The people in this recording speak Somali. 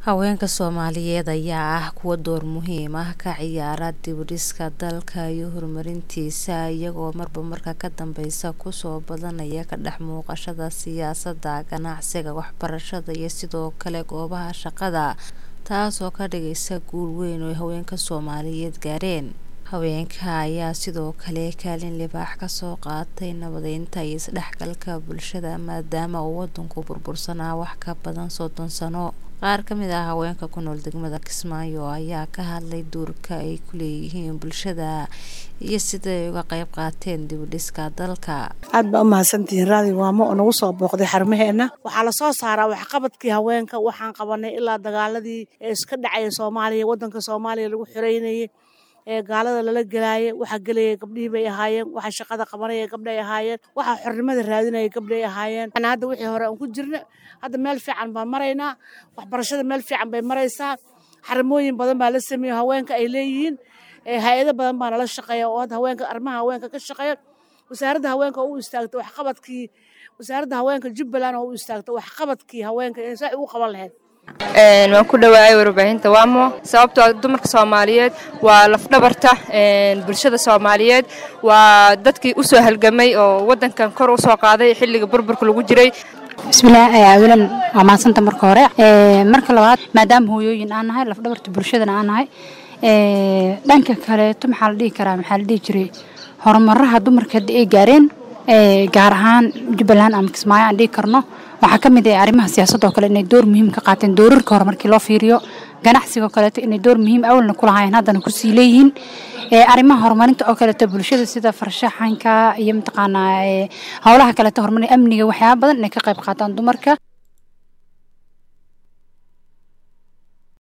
Haweenka Soomaaliyeed ayaa ah kuwo door muhiim ah ka ciyaara dib u dhiska dalka iyo horumarintiisa iyagoo marba marka ka dambeysa ku soo badanaya ka dhex muuqashada siyaasadda, ganacsiga, waxbarashada iyo sidoo kale goobaha shaqada taasoo ka dhigaysa guul weyn oo ay haweenka Soomaaliyeed gaareen. Haweenka ayaa sidoo kale kaalin libaax ka soo qaatay nabadeynta iyo isdhexgalka bulshada maadaama uu wadanku burbursanaa wax ka badan soddon sano. Qaar ka mid ah haweenka ku nool degmada Kismaayo ayaa ka hadlay doorka ay ku leeyihiin bulshada iyo sida ay uga qayb qaateen dib u dhiska dalka. aad baa u mahadsantihiin raadi waamo oo nagu soo booqday xarumaheena waxaa la soo saaraa waxqabadkii haweenka waxaan qabanay ilaa dagaaladii ee iska dhacaya soomaaliya wadanka soomaaliya lagu xoreynayay ee gaalada lala gelaayay waxa gelayay gabdhihii bay ahaayeen waxa shaqada qabanaya gabdhay ahaayeen waxa xornimada raadinaya gabdhay ahaayeen Ana hadda wixii hore aan ku jirna hadda meel fiican baan maraynaa waxbarashada meel fiican bay maraysaa xarimooyin badan baa la sameeyey haweenka ay leeyihiin ee hay-ado badan baa nala shaqeeya oo hadda haweenka arrimaha haweenka ka shaqeeya wasaaradda haweenka oo u istaagtay waxqabadkii wasaaradda haweenka jubbaland oo u istaagtay waxqabadkii haweenka ee sax ugu qaban lahayd waan ku dhawaayay warbaahinta waamo sababtoo ah dumarka soomaaliyeed waa lafdhabarta bulshada soomaaliyeed waa dadkii u soo halgamay oo wadankan kor u soo qaaday xilliga burburka lagu jiray bismillaah awalan waa mahadsanta marka hore marka labaad maadaama hooyooyin aan nahay lafdhabarta bulshadana aan nahay dhanka kaleeto maxaa la dhihi karaa maxaa la dhihi jiray horumaraha dumarka hadda ay gaareen gaar ahaan jubbaland ama kismaayo aan dhihi karno waxaa ka mid ah arrimaha siyaasadda oo kale inay door muhiim ka qaateen doorarka hore markii loo fiiriyo ganacsiga kaleeto inay door muhiim awalna ku lahaayeen haddana kusii leeyihiin arrimaha horumarinta oo kaleeto bulshada sida farshaxanka iyo mataqaanaa howlaha kaleeto horumarin amniga waxyaaba badan inay ka qayb qaataan dumarka